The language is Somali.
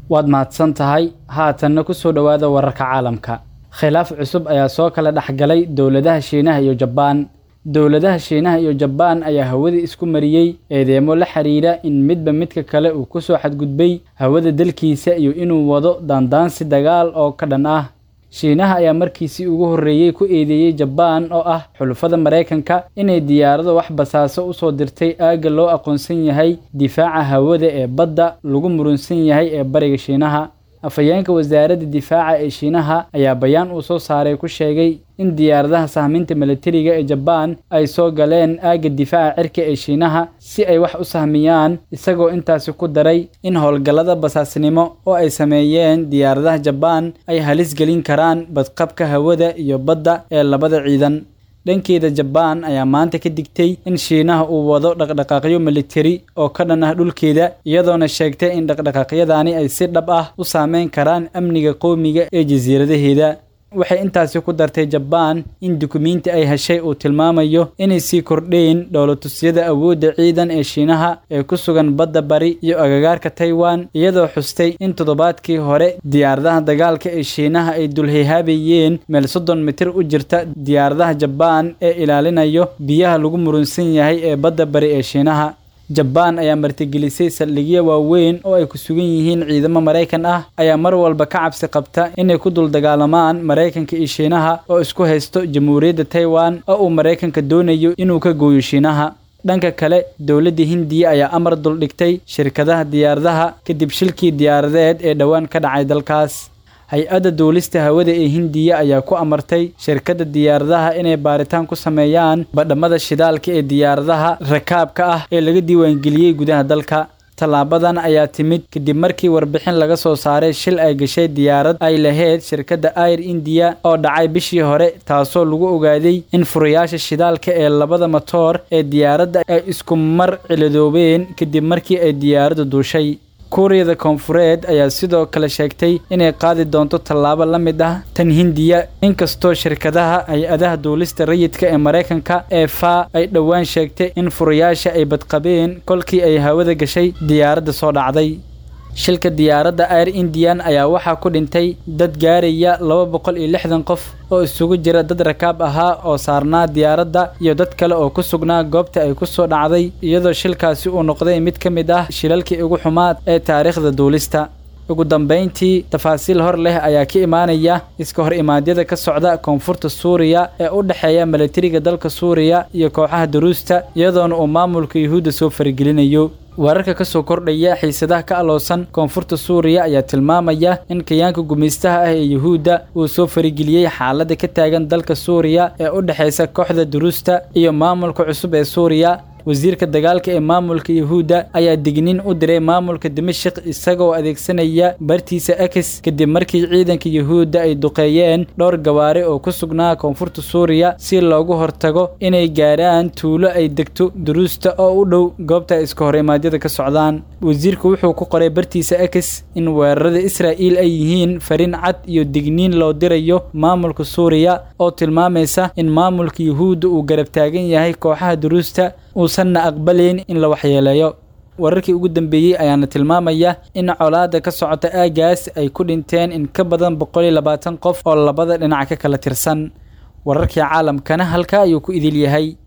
waad mahadsan tahay haatanna ku soo dhowaada wararka caalamka khilaaf cusub ayaa soo kala dhexgalay dowladaha shiinaha iyo jabaan dowladaha shiinaha iyo jabaan ayaa hawada isku mariyey eedeemo la xiriira in midba midka kale uu ku soo xadgudbay hawada dalkiisa iyo inuu wado daandaansi dagaal oo ka dhan ah shiinaha ayaa markiisii ugu horreeyey ku eedeeyey jabaan oo ah xulufada maraykanka inay diyaarado wax basaaso u soo dirtay aagga loo aqoonsan yahay difaaca hawada ee badda lagu murunsan yahay ee bariga shiinaha afhayeenka wasaaradda difaaca ee shiinaha ayaa bayaan uu soo saaray ku sheegay in diyaaradaha sahminta milatariga ee jabaan ay soo galeen aagga difaaca cirka ee shiinaha si ay wax u sahmiyaan isagoo intaasi ku daray in howlgallada basaasnimo oo ay sameeyeen diyaaradaha jabaan ay halis gelin karaan badqabka hawada iyo badda ee labada ciidan dhankeeda jabaan ayaa maanta ka digtay in shiinaha uu wado dhaqdhaqaaqyo militari oo ka dhan ah dhulkeeda iyadoona sheegtay in dhaqdhaqaaqyadaani ay si dhab ah u saameyn karaan amniga qowmiga ee jasiiradaheeda waxay intaasi ku dartay jabaan in dukumiinti ay heshay uu tilmaamayo inay sii kordheen dhowlatusyada awoodda ciidan ee shiinaha ee ku sugan badda bari iyo agagaarka taiwan iyadoo xustay in toddobaadkii hore diyaaradaha dagaalka ee shiinaha ay dulhihaabayeen meel soddon mitir u jirta diyaaradaha jabaan ee ilaalinayo biyaha lagu murunsan yahay ee badda bari ee shiinaha jabaan ayaa martigelisay saldhigyo waaweyn oo ay ku sugan yihiin ciidamo maraykan ah ayaa mar walba ka cabsi qabta inay ku dul dagaalamaan maraykanka iyo shiinaha oo isku haysto jamhuuriyadda taiwan oo uu maraykanka doonayo inuu ka gooyo shiinaha dhanka kale dowladda hindiya ayaa amar duldhigtay shirkadaha diyaaradaha kadib shilkii diyaaradeed ee dhowaan ka dhacay dalkaas hay-adda duulista hawada ee hindiya ayaa ku amartay shirkadda diyaaradaha inay baaritaan ku sameeyaan badhamada shidaalka ee diyaaradaha rakaabka ah ee laga diiwaangeliyey gudaha dalka tallaabadan ayaa timid kadib markii warbixin laga soo saaray shil ay gashay diyaarad ay lahayd shirkadda air indiya oo dhacay bishii hore taasoo lagu ogaaday in furayaasha shidaalka ee labada matoor ee diyaaradda ay isku mar ciladoobeen kadib markii ay diyaaraddu duushay kuuriyada koonfureed ayaa sidoo kale sheegtay inay qaadi doonto tallaabo la mid ah tan hindiya inkastoo shirkadaha hay-adaha duulista rayidka ee maraykanka ee fa ay dhowaan sheegtay in furayaasha ay badqabeen kolkii ay hawada gashay diyaaradda soo dhacday shilka diyaaradda air indian ayaa waxaa ku dhintay dad gaaraya laba boqol iyo lixdan qof oo isugu jira dad rakaab ahaa oo saarnaa diyaaradda iyo dad kale oo ku sugnaa goobta ay ku soo dhacday iyadoo shilkaasi uu noqday mid ka mid ah shilalkii ugu xumaad ee taariikhda duulista ugu dambayntii tafaasiil hor leh ayaa ka imaanaya iska hor imaadyada ka socda koonfurta suuriya ee u dhexeeya milatariga dalka suuriya iyo kooxaha daruusta iyadoona uu maamulka yuhuudda soo faragelinayo wararka ka soo kordhaya xiisadaha ka aloosan koonfurta suuriya ayaa tilmaamaya in kayaanka gumaystaha ah ee yuhuudda uu soo farageliyey xaaladda ka taagan dalka suuriya ee u dhexaysa kooxda duruusta iyo maamulka cusub ee suuriya wasiirka dagaalka ee maamulka yuhuudda ayaa digniin u diray maamulka dimashik isagoo adeegsanaya bartiisa akis kadib markii ciidanka yuhuudda ay duqeeyeen dhowr gawaari oo ku sugnaa koonfurta suuriya si loogu hortago inay gaaraan tuulo ay degto duruusta oo u dhow goobta iska hor imaadyada ka socdaan wasiirku wuxuu ku qoray bartiisa akis in weerarada israa'iil ay yihiin fariin cad iyo digniin loo dirayo maamulka suuriya oo tilmaamaysa in maamulka yuhuudda uu garab taagan yahay kooxaha duruusta uusanna aqbalayn in la waxyeeleeyo wararkii ugu dambeeyey ayaana tilmaamaya in colaadda ka socota aagaas ay ku dhinteen in ka badan boqol iyo labaatan qof oo labada dhinac ka kala tirsan wararkii caalamkana halkaa ayuu ku idil yahay